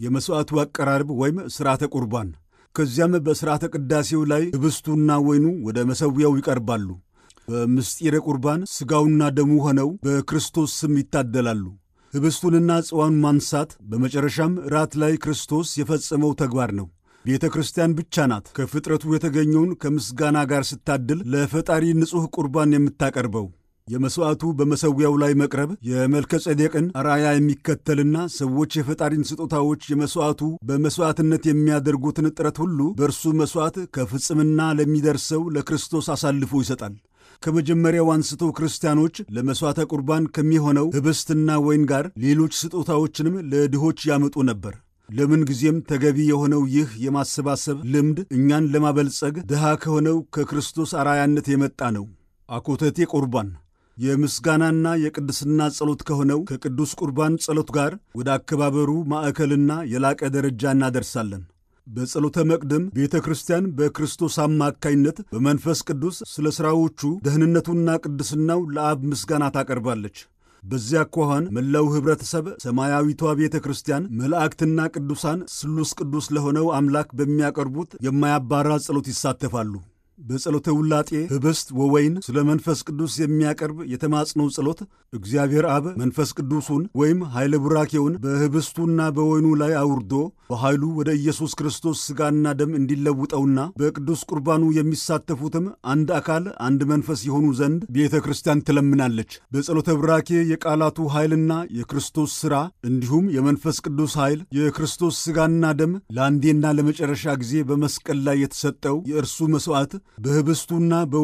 የመሥዋዕቱ አቀራረብ ወይም ሥርዓተ ቁርባን። ከዚያም በሥርዓተ ቅዳሴው ላይ ኅብስቱና ወይኑ ወደ መሠዊያው ይቀርባሉ። በምስጢረ ቁርባን ሥጋውና ደሙ ሆነው በክርስቶስ ስም ይታደላሉ። ኅብስቱንና ጽዋውን ማንሳት በመጨረሻም ራት ላይ ክርስቶስ የፈጸመው ተግባር ነው። ቤተ ክርስቲያን ብቻ ናት ከፍጥረቱ የተገኘውን ከምስጋና ጋር ስታድል ለፈጣሪ ንጹሕ ቁርባን የምታቀርበው። የመሥዋዕቱ በመሠዊያው ላይ መቅረብ የመልከ ጼዴቅን አርአያ የሚከተልና ሰዎች የፈጣሪን ስጦታዎች የመሥዋዕቱ በመሥዋዕትነት የሚያደርጉትን ጥረት ሁሉ በእርሱ መሥዋዕት ከፍጽምና ለሚደርሰው ለክርስቶስ አሳልፎ ይሰጣል። ከመጀመሪያው አንስቶ ክርስቲያኖች ለመሥዋዕተ ቁርባን ከሚሆነው ኅብስትና ወይን ጋር ሌሎች ስጦታዎችንም ለድሆች ያመጡ ነበር። ለምን ጊዜም ተገቢ የሆነው ይህ የማሰባሰብ ልምድ እኛን ለማበልጸግ ድሃ ከሆነው ከክርስቶስ አርአያነት የመጣ ነው። አኮተቴ ቁርባን የምስጋናና የቅድስና ጸሎት ከሆነው ከቅዱስ ቁርባን ጸሎት ጋር ወደ አከባበሩ ማዕከልና የላቀ ደረጃ እናደርሳለን። በጸሎተ መቅደም ቤተ ክርስቲያን በክርስቶስ አማካይነት በመንፈስ ቅዱስ ስለ ሥራዎቹ ደህንነቱና ቅድስናው ለአብ ምስጋና ታቀርባለች። በዚያ አኳኋን መላው ኅብረተሰብ ሰማያዊቷ ቤተ ክርስቲያን መላእክትና ቅዱሳን ስሉስ ቅዱስ ለሆነው አምላክ በሚያቀርቡት የማያባራ ጸሎት ይሳተፋሉ። በጸሎተ ውላጤ ኅብስት ወወይን ስለ መንፈስ ቅዱስ የሚያቀርብ የተማጽኖ ጸሎት እግዚአብሔር አብ መንፈስ ቅዱሱን ወይም ኃይለ ቡራኬውን በኅብስቱና በወይኑ ላይ አውርዶ በኃይሉ ወደ ኢየሱስ ክርስቶስ ሥጋና ደም እንዲለውጠውና በቅዱስ ቁርባኑ የሚሳተፉትም አንድ አካል አንድ መንፈስ የሆኑ ዘንድ ቤተ ክርስቲያን ትለምናለች። በጸሎተ ቡራኬ የቃላቱ ኃይልና የክርስቶስ ሥራ እንዲሁም የመንፈስ ቅዱስ ኃይል የክርስቶስ ሥጋና ደም ለአንዴና ለመጨረሻ ጊዜ በመስቀል ላይ የተሰጠው የእርሱ መሥዋዕት በኅብስቱና